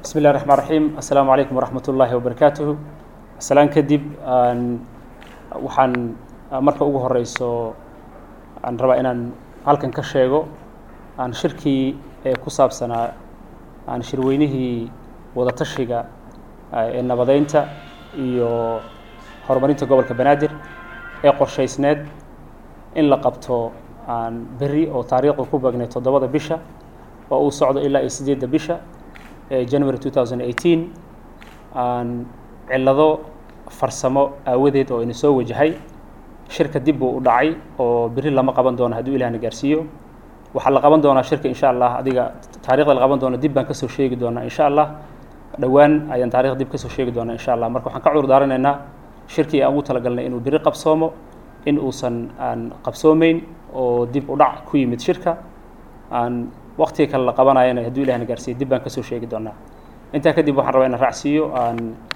bismi illahi raxmaan raxiim assalaamu calaykum waraxmat ullaahi wabarakaatuhu salaan kadib waxaan marka ugu horeyso aan rabaa inaan halkan ka sheego aan shirkii ee ku saabsanaa aan shirweynihii wadatashiga ee nabadeynta iyo horumarinta gobolka banaadir ee qorshaysneed in la qabto aan berri oo taariikhda ku beegnay toddobada bisha oo uu socdo ilaa iyo sideedda bisha ee january two thousand eighteen aan cillado farsamo aawadeed oo ina soo wajahay shirka dib buu u dhacay oo berri lama qaban doono hadduu ilahna gaarsiiyo waxaa la qaban doonaa shirka insha allah adiga taarikhda la qaban doono dib baan kasoo sheegi doonaa insha allah dhowaan ayaan taarikhda dib kasoo sheegi doonaa insha allah marka waxaan ka cudur daaranaynaa shirkii aan ugu talagalnay inuu berri qabsoomo in uusan aan qabsoomeyn oo dib u dhac ku yimid shirka aan waqtiga kale la qabanayana hadduu ilahna gaarsiiyo dib baan kasoo sheegi doonaa intaa kadib waxaan rabaa inaan raacsiiyo aan